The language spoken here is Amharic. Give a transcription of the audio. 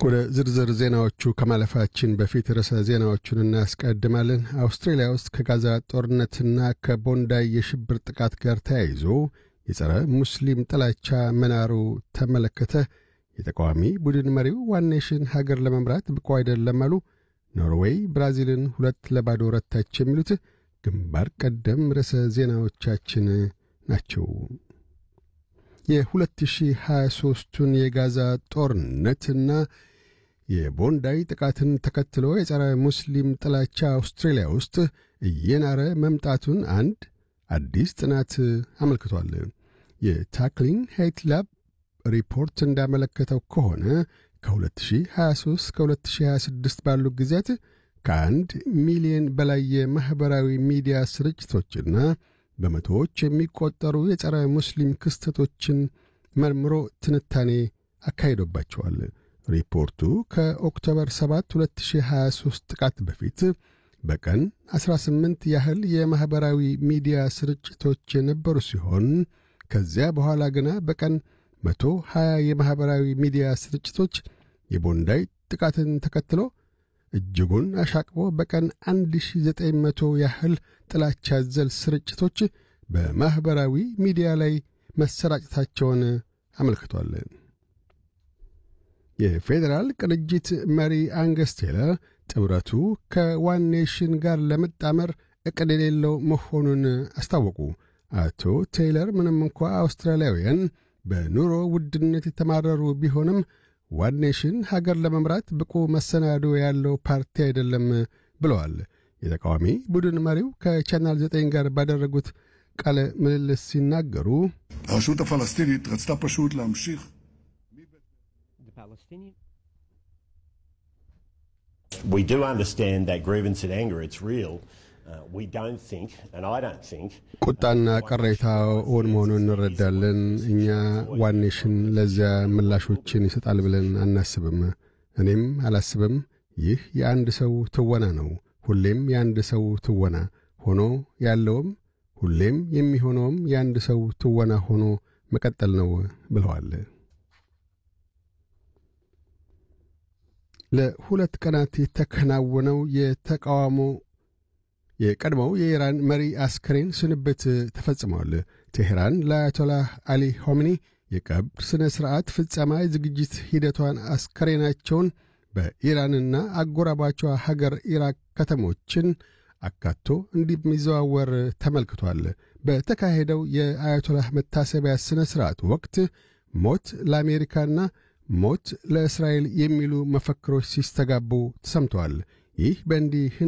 ወደ ዝርዝር ዜናዎቹ ከማለፋችን በፊት ርዕሰ ዜናዎቹን እናስቀድማለን። አውስትራሊያ ውስጥ ከጋዛ ጦርነትና ከቦንዳይ የሽብር ጥቃት ጋር ተያይዞ የጸረ ሙስሊም ጥላቻ መናሩ ተመለከተ። የተቃዋሚ ቡድን መሪው ዋን ኔሽን ሀገር ለመምራት ብቁ አይደለም አሉ። ኖርዌይ ብራዚልን ሁለት ለባዶ ረታች። የሚሉት ግንባር ቀደም ርዕሰ ዜናዎቻችን ናቸው። የ2023ቱን የጋዛ ጦርነትና የቦንዳይ ጥቃትን ተከትሎ የጸረ ሙስሊም ጥላቻ አውስትራሊያ ውስጥ እየናረ መምጣቱን አንድ አዲስ ጥናት አመልክቷል። የታክሊንግ ሄይት ላብ ሪፖርት እንዳመለከተው ከሆነ ከ2023 እስከ 2026 ባሉ ጊዜያት ከአንድ ሚሊዮን በላይ የማኅበራዊ ሚዲያ ስርጭቶችና በመቶዎች የሚቆጠሩ የጸረ ሙስሊም ክስተቶችን መርምሮ ትንታኔ አካሂዶባቸዋል። ሪፖርቱ ከኦክቶበር 7 2023 ጥቃት በፊት በቀን 18 ያህል የማኅበራዊ ሚዲያ ስርጭቶች የነበሩ ሲሆን ከዚያ በኋላ ግና በቀን 120 የማኅበራዊ ሚዲያ ስርጭቶች የቦንዳይ ጥቃትን ተከትሎ እጅጉን አሻቅቦ በቀን 1900 ያህል ጥላቻ ዘል ስርጭቶች በማኅበራዊ ሚዲያ ላይ መሰራጨታቸውን አመልክቷል። የፌዴራል ቅንጅት መሪ አንገስ ቴለር ጥምረቱ ከዋን ኔሽን ጋር ለመጣመር ዕቅድ የሌለው መሆኑን አስታወቁ። አቶ ቴይለር ምንም እንኳ አውስትራሊያውያን በኑሮ ውድነት የተማረሩ ቢሆንም ዋን ኔሽን ሀገር ለመምራት ብቁ መሰናዶ ያለው ፓርቲ አይደለም ብለዋል። የተቃዋሚ ቡድን መሪው ከቻናል ዘጠኝ ጋር ባደረጉት ቃለ ምልልስ ሲናገሩ הרשות הפלסטינית רצתה פשוט להמשיך We do understand that grievance and anger, it's real. Uh, we don't think, and I don't think, ቁጣና ቅሬታ እውን መሆኑን እንረዳለን። እኛ ዋን ኔሽን ለዚያ ምላሾችን ይሰጣል ብለን አናስብም። እኔም አላስብም። ይህ የአንድ ሰው ትወና ነው። ሁሌም የአንድ ሰው ትወና ሆኖ ያለውም ሁሌም የሚሆነውም የአንድ ሰው ትወና ሆኖ መቀጠል ነው ብለዋል። ለሁለት ቀናት የተከናወነው የተቃውሞ የቀድሞው የኢራን መሪ አስከሬን ስንብት ተፈጽመዋል። ቴሄራን ለአያቶላህ አሊ ሆሚኒ የቀብር ሥነ ሥርዓት ፍጸማ ዝግጅት ሂደቷን አስከሬናቸውን በኢራንና አጎራባቿ ሀገር ኢራቅ ከተሞችን አካቶ እንደሚዘዋወር ተመልክቷል። በተካሄደው የአያቶላህ መታሰቢያ ሥነ ሥርዓት ወቅት ሞት ለአሜሪካና ሞት ለእስራኤል የሚሉ መፈክሮች ሲስተጋቡ ተሰምተዋል። ይህ በእንዲህ